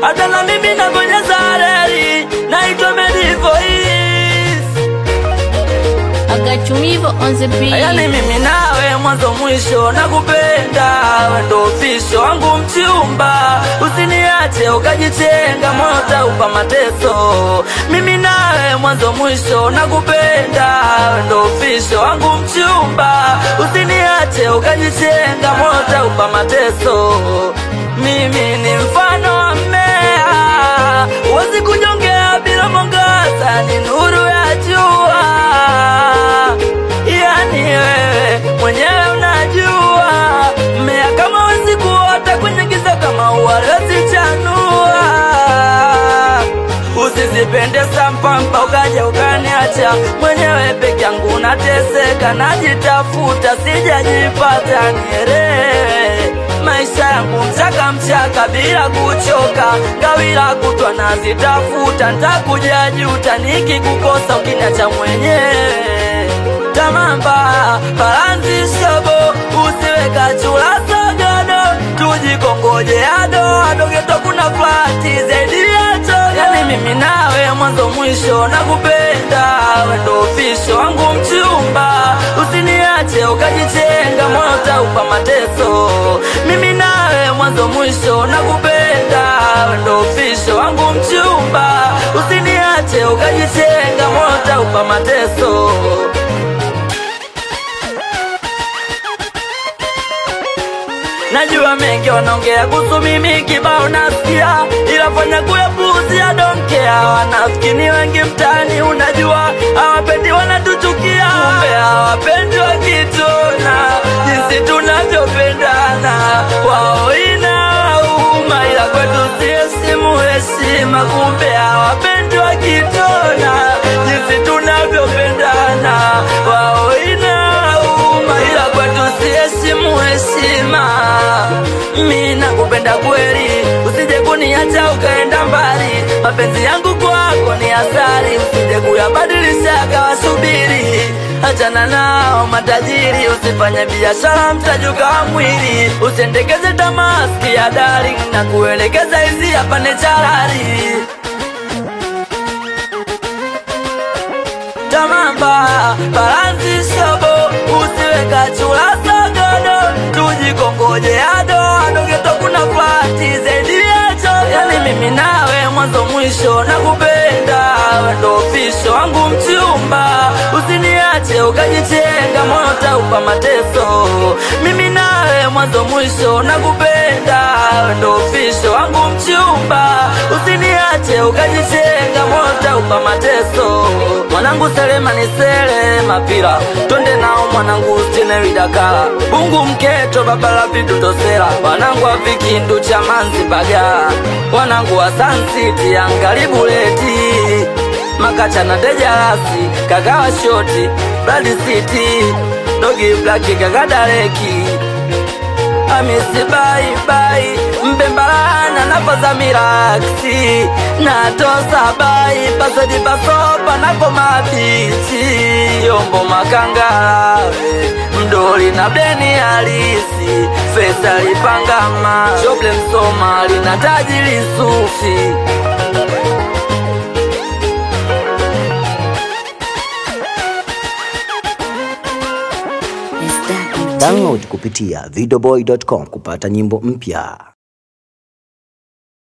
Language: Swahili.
hata na mimi nabonyeza reli, naitwa Medivoice. Agachumivo on the beat. Yani mimi nawe mwanzo mwisho nakupenda, we ndo ofisho wangu mchumba, usiniache ukajitenga, moyo utaupa mateso. Mimi nawe mwanzo mwisho nakupenda, we ndo ofisho wangu mchumba, usiniache ukajitenga, moyo utaupa mateso. Mimi ni mfano wa mmea, huwezi kunyongea bila mwangaza, ni nuru ya jua yani wewe mwenyewe unajua mmea kama wezi kuota kwenye giza kama uwalezi chanua usizipende sampamba ukaja ukaniacha mwenyewe peke yangu nateseka najitafuta sijajipata nielewe maisha yangu mchaka mchaka bila kuchoka gawila kutwa nazitafuta ntakuja juta nikikukosa ukiniacha mwenyewe tamamba balanzi shobo usiweka chula sogodo tujikongoje ado adogeto kuna flati zaidi yacho yani mimi nawe mwanzo mwisho nakupenda wendo ofisho wangu mchumba usiniache ukajitenga moyo utaupa mateso mimi nawe mwanzo mwisho nakupenda wendo ofisho wangu mchumba usiniache ukajitenga moyo utaupa mateso Najua mengi wanaongea kuhusu mimi kibao nasikia, ila fanya kuyapuuzia donkea. Wanafikini wengi mtaani, unajua hawapendi, wanatuchukia, kumbe hawapendi wakitona jinsi tunavyopendana. Wao inauma, ila kwetu si heshimu heshima, kumbe hawapendi wakitona jinsi tunavyopendana. Wao inauma, ila kwetu si heshimu heshima. Mi nakupenda kweli, usije kuniacha ukaenda mbali. Mapenzi yangu kwako ni asari, usije kuyabadilisha akawasubiri. Achana nao matajiri, usifanye biashara mtajuka wa mwili. Usendekeze tamaski ya darling na kuelekeza hizi hapa ni charari. tamamba balanzi shobo usiweka chula sogodo tujikongoje ado adogeto kuna flati zaidi yacho yani mimi nawe mwanzo mwisho nakupenda wendo ofisho wangu mchumba usiniache ukajitenga moyo utaupa mateso mimi nawe mwanzo mwisho nakupenda wendo ofisho wangu mchumba usiniache ukajitenga moyo utaupa mateso mwanangu selema ni sele mapira twende nao mwanangu stine widakala bungu mketo babala vitu tosela wanangu wa vikindu cha manzi baga wanangu wa sansiti angalibuleti makacha na dejarasi kagawa shoti bladi city dogi blaki kagadareki amisi bai bai mbembalana napoza miraksi natosa bai pasodi pasopa nako mabichi yombo makangalawe mdoli na bleni halisi fesa lipangama shoble msomali na tajiri sufi Is that Download kupitia videoboy.com kupata nyimbo mpya.